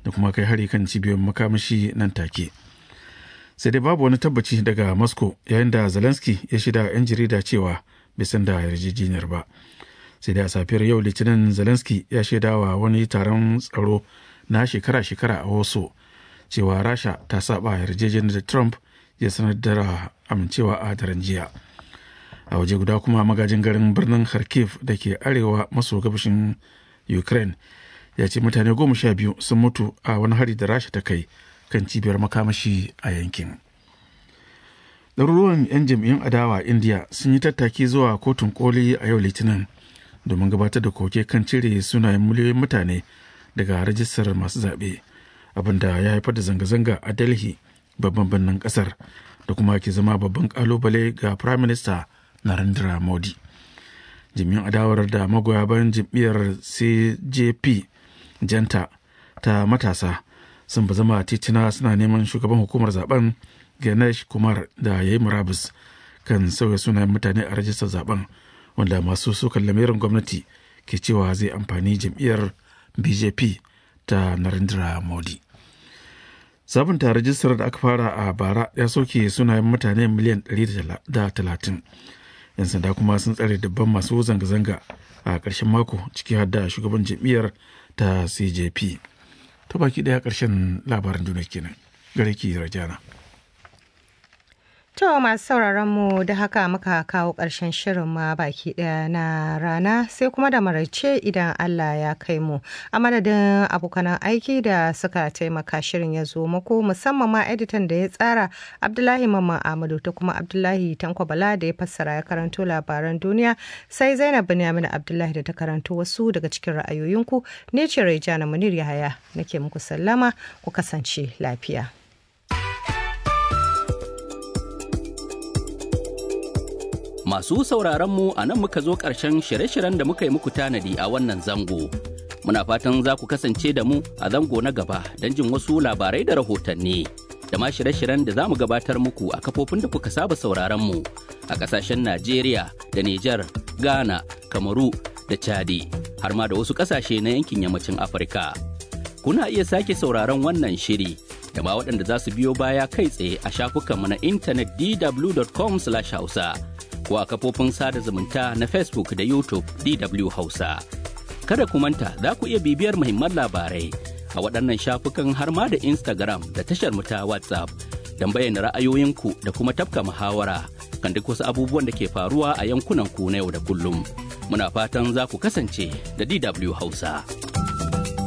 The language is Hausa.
da kuma kai hari kan cibiyoyin makamashi nan take sai dai babu wani tabbaci daga moscow yayin da zelensky ya shida 'yan jarida cewa bai san da yarjejeniyar ba sai dai a safiyar yau litinin zelensky ya shaidawa wani taron tsaro na shekara-shekara a wasu cewa rasha ta saba yarjejeniyar da trump ya sanar da amincewa a daren jiya a waje guda kuma magajin garin birnin kharkiv da ke arewa maso gabashin ukraine ya ce mutane goma sha biyu sun mutu a wani hari da rasha ta kai kan cibiyar makamashi a yankin ɗaruruwan 'yan jam'iyyun adawa india sun yi tattaki zuwa kotun koli a yau litinin domin gabatar da koke kan cire sunayen miliyoyin mutane daga rajistar masu zaɓe abinda ya haifar da zanga-zanga a delhi babban birnin ƙasar da kuma ke zama babban ƙalubale ga prime minister narendra modi jami'an adawar da magoya bayan jam'iyyar cjp janta ta matasa sun ba zama titina suna neman shugaban hukumar zaben ganesh kumar da ya yi murabus kan sauya sunayen mutane a rajistar zaben wanda masu sukan lamirin gwamnati ke cewa zai amfani jam'iyyar bjp ta narendra modi sabunta rajistar da aka fara a bara ya soke sunayen mutane miliyan 130 'yan sanda kuma sun tsare dubban masu zanga-zanga a ƙarshen mako ciki har da shugaban jam'iyyar ta cjp ta baki ɗaya ƙarshen labaran duniya kenan gare ki rajana To masu sauraron mu da haka muka kawo ƙarshen shirin ma baki ɗaya na rana sai kuma da maraice idan Allah ya kai mu. A madadin abokanan aiki da suka taimaka shirin ya zo muku musamman ma editan da ya tsara Abdullahi Mamman Ahmadu ta kuma Abdullahi Tanko Bala da ya fassara ya karanto labaran duniya sai Zainab Binyamin Abdullahi da ta karanto wasu daga cikin ra'ayoyinku ne ce Raijana Munir Yahaya nake muku sallama ku kasance lafiya. Masu sauraron mu a nan muka zo ƙarshen shirye-shiryen da muka yi muku tanadi a wannan zango. Muna fatan za ku kasance da mu a zango na gaba don jin wasu labarai da rahotanni. Da ma shirye-shiryen da za mu gabatar muku a kafofin da kuka saba sauraron mu a ƙasashen Najeriya da Nijar, Ghana, Kamaru da Chadi, har ma da wasu ƙasashe na yankin yammacin Afirka. Kuna iya sake sauraron wannan shiri da ma waɗanda za su biyo baya kai tsaye a shafukanmu na intanet dw.com/hausa. ko a kafofin sada zumunta na Facebook da YouTube DW Hausa. Kada ku manta za ku iya bibiyar muhimman labarai a waɗannan shafukan har ma da Instagram da tashar mu ta WhatsApp don bayyana ra'ayoyinku da kuma tafka muhawara kan duk wasu abubuwan da ke faruwa a yankunan ku na yau da kullum. Muna fatan za ku kasance da DW Hausa.